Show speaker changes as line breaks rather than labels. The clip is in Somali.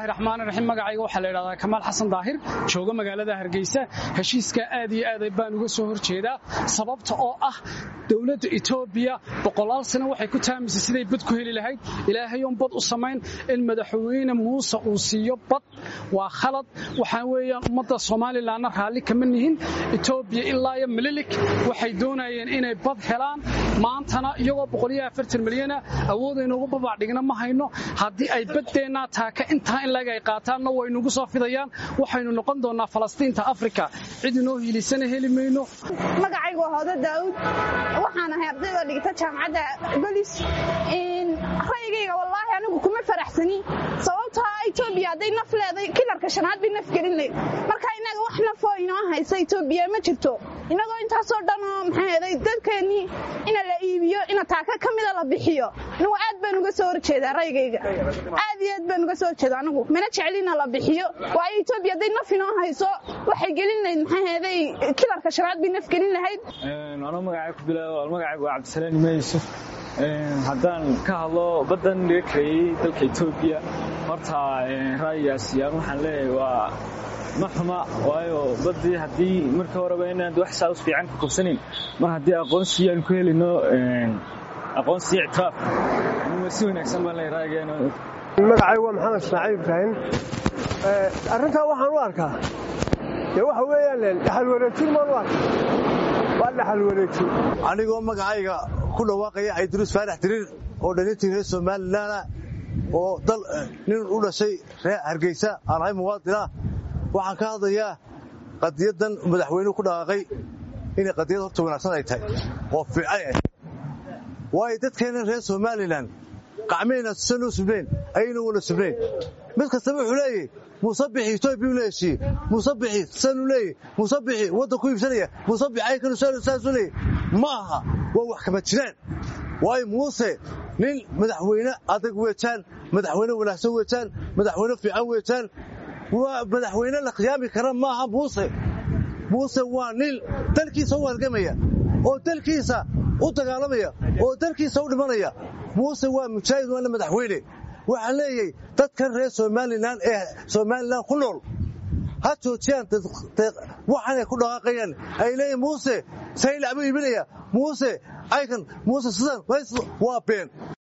bismillaahi raxmaan raxiim magacayga waxaa la yidhahdaa kamaal xasan daahir jooga magaalada hargeysa heshiiska aad iyo aad baan uga soo horjeedaa sababta oo ah dowladda etoobiya boqolaal sano waxay ku taamisay siday bad ku heli lahayd ilaahayoon bad u samayn in madaxweyne muuse uu siiyo bad waa khalad waxaa weeyaan ummadda somalilanna raalli kama nihin etoobiya ilaa iyo mililik waxay doonayeen inay bad helaan maantana iyagoo milyana awoodaynuugu babaacdhigna ma hayno haddii ay baddeenna taaka intaa in lag ay qaataanna waynugu soo fidayaan waxaynu noqon doonnaa falastiinta afrika cid inoo hiilisana heli mayno
magacaygu waa hoodo daa'uud waxaan ahay ardayda dhigta jaamacadda golis ra'yigayga wallaahi anigu kuma faraxsani sababtoo etoobiya hadday naf leeday kilarka shanaad bay naf gelin layd marka innaga wax nafoo inoo haysa etoobiya ma jirto innagoo intaasoo dhanoo maxaa heeday dadkeennii ina la iibiyo ina taaka ka mida la bixiyo anigu aad baan uga soo horjeedaa ra'yigayga aad iyo aad baan uga soo horjeeda anigu mana jecelina la bixiyo waayo etoobiya hadday naf inoo hayso waxay gelin lahayd maxaa heeday kilarka shanaad bay naf gelin lahayd
anoo magacay ku bilaabo magacaygu waa cabdisalaam ima yuusuf haddaan ka hadlo baddan laga kareeyey dalka etoobiya horta ra'yigaasi aan waxaan leeyahay waa ma xuma waayo baddii haddii marka horeba inaan wax saa us fiican ka qabsanayn mar haddii aqoonsi aan ku helino aqoonsi ictiraaf si wanaagsan baan leeyahay ra'yigeena
magacaygu waa maxamed ismaaciil ibraahim arrintaa waxaan u arkaa dee waxa weeyaan dhaxal wareejin maan u arkaa waa dhaxal wareejin
anigoo magacayga ku dhawaaqaya cabdiruus faarax tiriir oo dhalintii reer somalilanah oo dal nin u dhashay reer hargeysa aan ahay muwaadinah waxaan ka hadlayaa qadiyaddan madaxweynuhu ku dhaqaaqay inay qadiyad horta wanaagsan ay tahay oo fiican ah waayo dadkeenna reer somalilan qacmayna sanuu subnayn ayayna wala subnayn mid kastaba wuxuu leeyahy musabixi etoobiya u leeshiye musabixi sanuu leeyahy musabixi waddan ku iibsanaya musabix aynkanu saasuu leeyahy ma aha waa wax kama jiraan waayo muuse nin madaxweyne adag weejaan madaxweyne wanaagsan weejaan madaxweyne fiican weejaan waa madaxweyne la khiyaami kara maaha muuse muuse waa nin dalkiisa u halgamaya oo dalkiisa u dagaalamaya oo dalkiisa u dhimanaya muuse waa mujaahid waana madaxweyne waxaan leeyahay dadkan reer somalilan ee somalilan ku nool ha joojiyaan waxaanay ku dhaqaaqayaan ay leeyihin muuse saylac buu iibinaya muuse aykan muuse sidan waa been